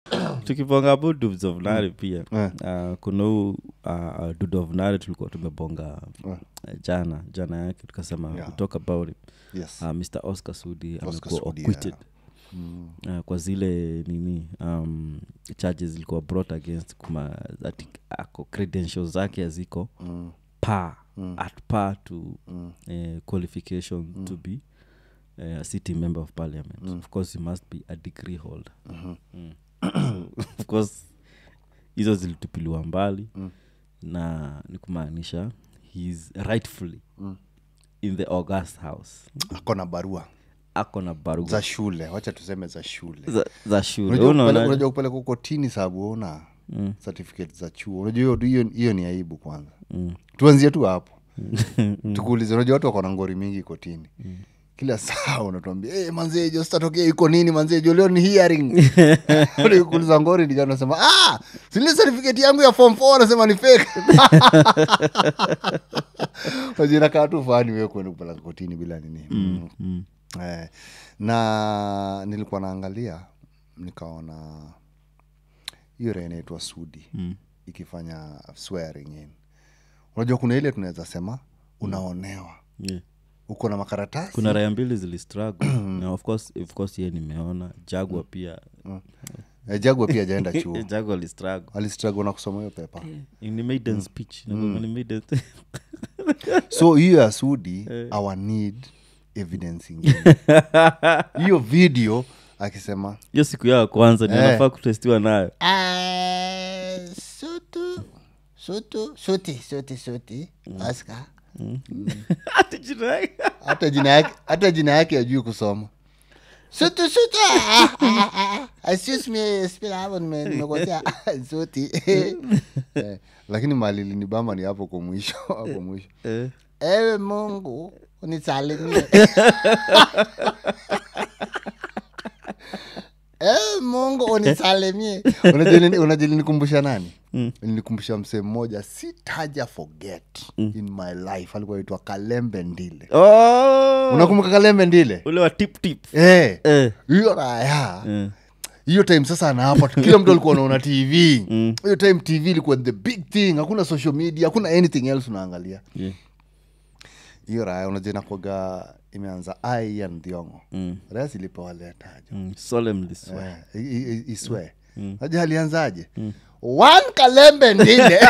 tukibonga about dubs of nare pia Eh. uh, kuna huu uh, dud of nare tulikuwa tumebonga Eh. uh, jana jana yake tukasema Yeah. we talk about it yes uh, mr oscar sudi Oscar amekuwa Sudi, acquitted Mm. uh, kwa zile nini um, charges zilikuwa brought against kuma ati ako credentials zake haziko Mm. par Mm. at par to Mm. uh, qualification to be uh, a city member of parliament of course you must be a degree holder Mhm. mm. of course hizo zilitupiliwa mbali Mm. na ni kumaanisha heis rightfully Mm. in the august house ako na barua ako na barua za shule wacha tuseme za shule za, za shule Unajua kupeleka- unaona unajua kupeleka kotini sababu una Mm. certificate za chuo unajua hiyo- hiyo hiyo ni aibu kwanza Mm. tuanzie tu hapo tukuulize unajua watu wako na ngori mingi kotini kila saa unatuambia hey, manzee jo sitatokea iko nini manzee jo leo ni hearing kuuliza ngori ndio unasema ah zile certificate yangu ya form 4 anasema ni fake unajua inakaa tu fani wewe kwenda kupeleka kotini bila nini mm. Mm. Eh, na nilikuwa naangalia nikaona hiyo raha inaitwa sudi Mm. ikifanya swearing in unajua kuna ile tunaweza sema unaonewa Yeah. uko na makaratasi kuna raya mbili zilistruggle na of course, of course ye nimeona jagwa pia Eh, jagwa pia ajaenda chuo jagwa alistruggle alistruggle na kusoma hiyo pepa ni maiden speech Nakumbuka ni maiden so hiyo ya sudi our need evidence ingine hiyo video akisema hiyo siku yao ya kwanza ni Eh. anafaa kutestiwa nayo Eh, sutu sutu suti suti suti Oscar. Ati jina yake. hata jina yake hata jina yake ajui kusoma sutu sutu ah, ah, ah, ah. excuse me spell hapo nime- nimekosea suti Eh, lakini mali linibamba ni hapo kwa mwisho hapo mwisho Eh. ewe mungu unisalimie ewe mungu unisalimie Unajua nini- unajua linikumbusha nani linikumbusha msee mmoja sitaja forget in my life alikuwa aitwa kalembe ndile Oh! unakumbuka kalembe ndile ule wa tip tip Eh, Eh. hiyo raya Eh. hiyo time sasa anaapa kila mtu alikuwa anaona tv hiyo time tv ilikuwa the big thing hakuna social media hakuna anything else unaangalia Yeah. hiyo raya unajua inakwaga imeanza ai ya ndhiongo Mm. raya zilipewa letajo Mm. solemnly swear. Eh, i- i- iswe naja alianzaje one kalembe ndile